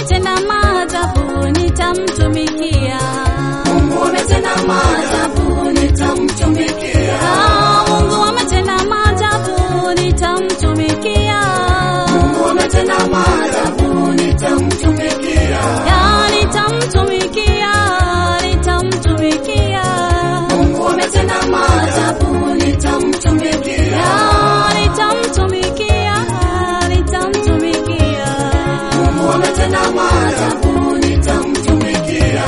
ametenda maajabu, nitamtumikia. Mungu ametenda maajabu, nitamtumikia. Ah, Mungu ametenda maajabu, nitamtumikia. Mungu ametenda maajabu, nitamtumikia. Ya, nitamtumikia, nitamtumikia. Mungu ametenda maajabu, nitamtumikia. Ya, nitamtumikia, nitamtumikia. Mungu ametenda maajabu, nitamtumikia.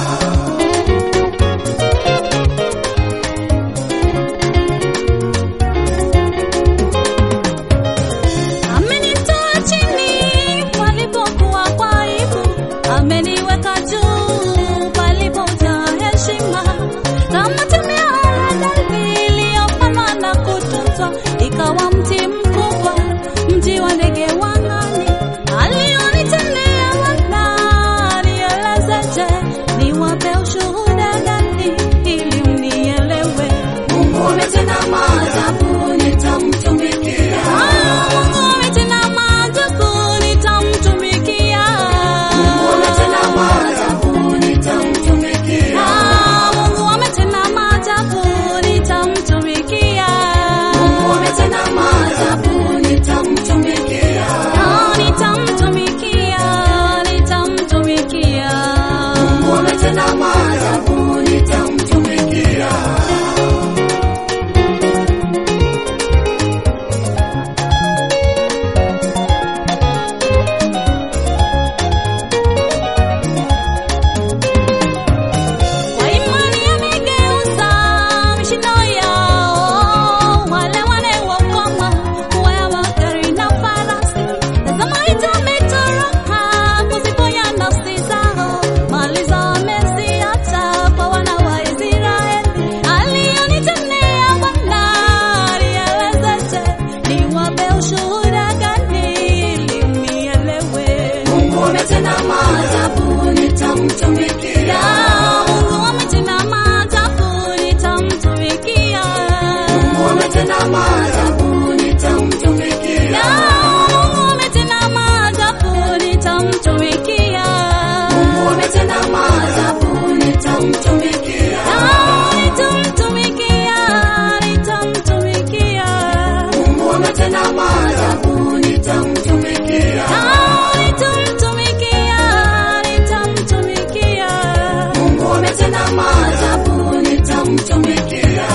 Amenitoa chini palipokuwa kwa aibu, ameniweka juu palipojaa heshima. Kama temi ya haradali iliyopandwa na kutunzwa, ikawa mti mkubwa, mji wa ndege wa angani. Alionitendea Bwana, nielezeje? Niwape ushuhuda gani ili mnielewe? Mungu ametenda maajabu, nitamtumikia. Ah, Mungu ametenda maajabu, nitamtumikia. Mungu ametenda maajabu, nitamtumikia. Ah, Mungu ametenda maajabu, nitamtumikia. Mungu ametenda maajabu, nitamtumikia. Ah, nitamtumikia, nitamtumikia. Mungu ametenda maajabu, nitamtumikia. Kwa imani amegeuza mishindo yao, wale wanaokwama kuwa ya magari na farasi. Tazama itametoroka kuziponya nafsi zao, mali zao ameziacha kwa wana wa Israeli. Alionitendea Bwana, nielezeje? Niwape ushuhuda gani ili mnielewe? Mungu ametenda maajabu, nitamtumikia. Ya, Mungu ametenda maajabu, nitamtumikia. Mungu ametenda maajabu, nitamtumikia. Ya, Mungu ametenda maajabu, nitamtumikia. Mungu ametenda maajabu, nitamtumikia. Ya, nitamtumikia, nitamtumikia. Mungu ametenda maajabu, nitamtumikia. Ya, nitamtumikia, nitamtumikia. Mungu ametenda maajabu, nitamtumikia.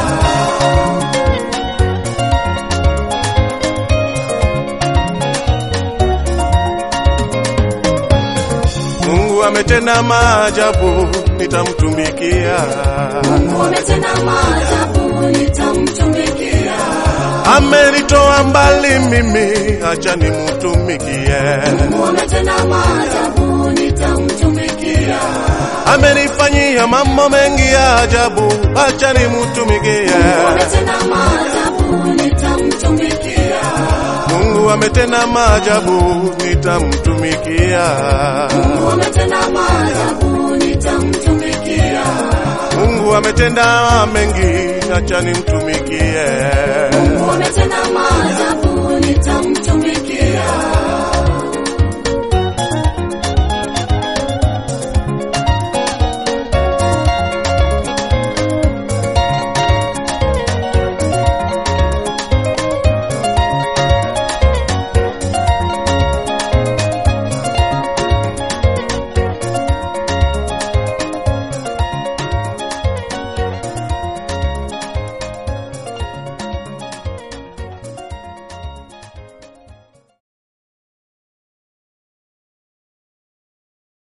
Mungu ametenda maajabu, nitamtumikia. Mungu ametenda maajabu, nitamtumikia. Amenitoa mbali mimi, acha nimtumikie. Mungu ametenda maajabu, nitamtumikia. Amenifanyia mambo mengi ya ajabu, acha nimtumikie. Mungu ametenda maajabu, nitamtumikia. Mungu ametenda maajabu, nitamtumikia. Mungu ametenda maajabu, nitamtumikia. Mungu ametenda mengi, acha nimtumikie. Mungu ametenda maajabu, nitamtumikia.